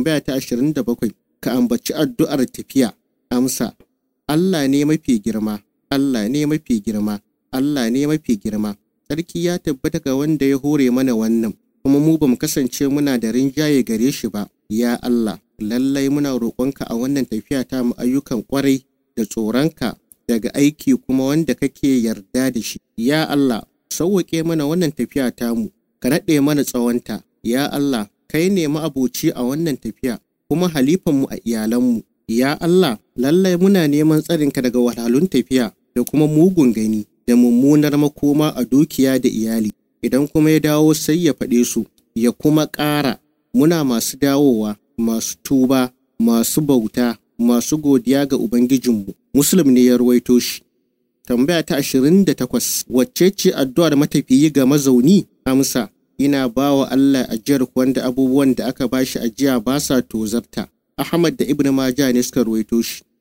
tambaya ta 27 ka ambaci addu'ar tafiya amsa Allah ne mafi girma Allah ne mafi girma Allah ne mafi girma sarki ya tabbata ga wanda ya hore mana wannan kuma mu bamu kasance muna da rinjaye gare shi ba ya Allah lallai muna roƙonka a wannan tafiya ta mu ayyukan ƙwarai da tsoronka daga aiki kuma wanda kake yarda da shi ya Allah sauwaƙe mana wannan tafiya tamu ka naɗe mana tsawonta ya Allah kai ne ma'abuci a wannan tafiya kuma halifanmu a iyalanmu ya Allah lallai muna neman tsarinka daga wahalhalun tafiya da kuma mugun gani da mummunar makoma a dukiya da iyali idan kuma ya dawo sai ya faɗe su ya kuma ƙara muna masu dawowa masu tuba masu bauta masu godiya ga ubangijinmu muslim ne ya ruwaito shi tambaya ta 28 wacce ce addu'ar matafiyi ga mazauni amsa ina ba wa Allah ajiyar wanda abubuwan da aka bashi ajiya ba sa tozarta Ahmad da Ibn Majah ne suka ruwaito shi